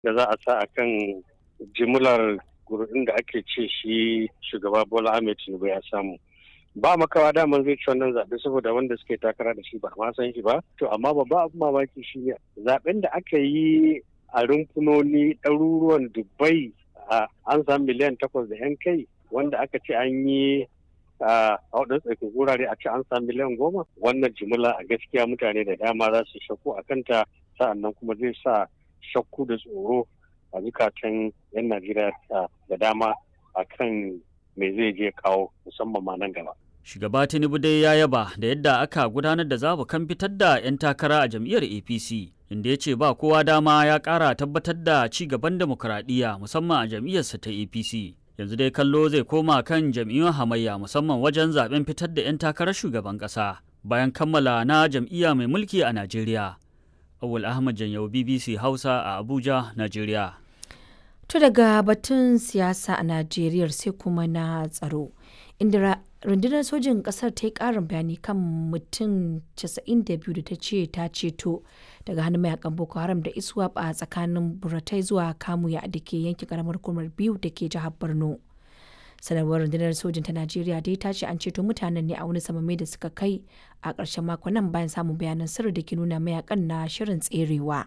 da za a sa a kan jimlar gurbin da ake ce shi shugaba Bola Ahmed Tinubu ya samu. Ba makawa daman zai ci wannan zaɓe saboda wanda suke takara da shi ba ma san shi ba. To amma babba abin mamaki shi ne zaɓen da aka yi a rumfunoni ɗaruruwan Dubai an samu miliyan takwas da 'yan kai wanda aka ce an yi a waɗansu tsakin wurare a ce an samu miliyan goma wannan jimila a gaskiya mutane da dama za su shakku a kanta sa'annan kuma zai sa shakku da tsoro a zukatan 'yan najeriya da dama a kan me zai je kawo musamman ma nan gaba shugaba tinubu dai ya yaba da yadda aka gudanar da zabukan fitar da 'yan takara a jam'iyyar apc inda ya ce ba kowa dama ya ƙara tabbatar da ci gaban demokuraɗiyya musamman a jam'iyyarsa ta apc yanzu dai kallo zai koma kan jam'iyyun hamayya musamman wajen zaben fitar da 'yan takarar shugaban ƙasa bayan kammala na jam'iyya mai mulki a najeriya awul ahmad janyau bbc hausa a abuja najeriya to daga batun siyasa a najeriya sai kuma na tsaro inda rundunar sojin kasar ta yi karin bayani kan mutum 92 da ta ce ta ceto daga hannun mayakan boko haram da iswap a tsakanin buratai zuwa kamuya da ke yankin karamar hukumar biyu da ke jihar borno sanarwar rundunar sojin ta najeriya dai ta ce an ceto mutanen ne a wani samame da suka kai a ƙarshen makon nan bayan samun bayanan sirri da ke nuna mayakan na shirin tserewa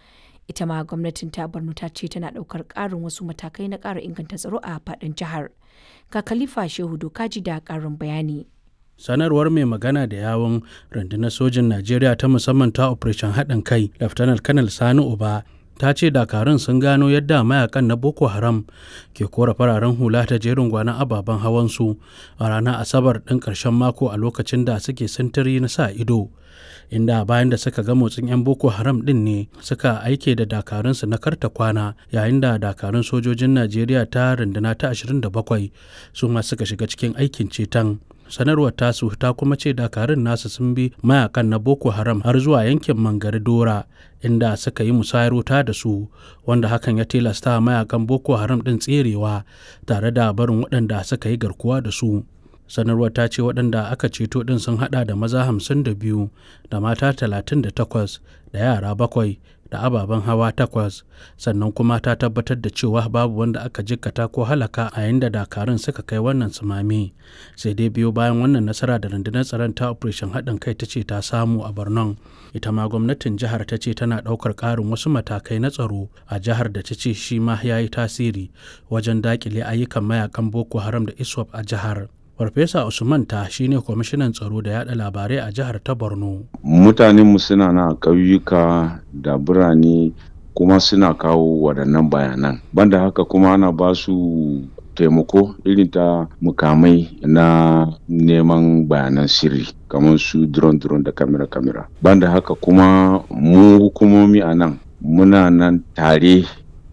ita ma gwamnatin ta borno ta ce tana ɗaukar ƙarin wasu matakai na ƙara inganta tsaro a faɗin jihar ga khalifa shehu dokaji da ƙarin bayani sanarwar mai magana da yawon rundunar sojin najeriya ta musamman ta operation haɗin kai laftanar kanal sani uba ta ce dakarun sun gano yadda mayakan na boko haram ke kora fararen hula ta jerin gwanon ababen hawansu a ranar asabar ɗin ƙarshen mako a lokacin da suke sintiri na sa ido inda bayan da suka ga motsin 'yan boko haram ɗin ne suka aike da dakarunsu na karta kwana yayin da dakarun sojojin najeriya ta runduna ta 27 su ma suka shiga cikin aikin ceton sanarwar tasu ta kuma ce dakarun nasu sun bi mayakan na boko haram har zuwa yankin mangari dora inda suka yi musayar wuta da su wanda hakan ya tilasta mayakan boko haram din tserewa tare da barin waɗanda suka yi garkuwa da su sanarwar ta ce waɗanda aka ceto ɗin sun haɗa da maza hamsin da biyu da mata talatin da takwas da yara bakwai da ababen hawa takwas sannan kuma ta tabbatar da cewa babu wanda aka jikkata ko halaka a yayin da dakarun suka kai wannan sumame sai dai biyo bayan wannan nasara da rundunar tsaron ta operation haɗin kai ta ce ta samu a birnin ita ma gwamnatin jihar ta ce tana ɗaukar ƙarin wasu matakai na tsaro a jihar da ta ce shi ma ya yi tasiri wajen daƙile ayyukan mayakan boko haram da iswap a jihar Farfesa Usman ta shine kwamishinan tsaro da yada labarai a jihar ta Borno. Mutanenmu suna na ƙauyuka da birane kuma suna kawo waɗannan bayanan. Banda haka kuma ana ba su taimako irin ta mukamai na neman bayanan sirri kamar su drone drone da kamera kamera. Banda haka kuma mu hukumomi a nan muna nan tare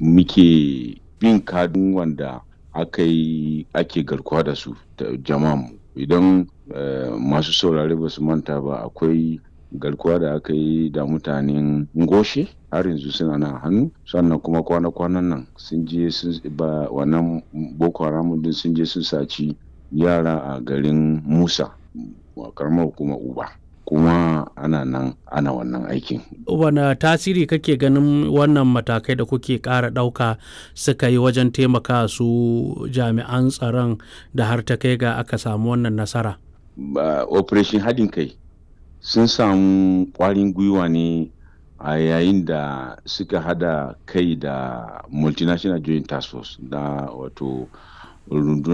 muke bin kadun wanda aka yi ake garkuwa da su jama'a idan masu saurare ba su manta ba akwai garkuwa da aka yi da mutanen ngoshe har yanzu suna nan hannu sannan kuma kwana-kwanan nan sun je ba wannan boko haram din sun je sun saci yara a garin musa karamar hukumar uba kuma ana nan ana wannan aikin. Wane tasiri kake ganin wannan matakai da kuke ƙara ɗauka suka yi wajen taimaka su jami'an tsaron da har ta kai ga aka samu wannan nasara? Operation haɗin kai sun samu ƙwarin gwiwa ne a yayin da suka hada kai da multinational joint task force da wato rundunar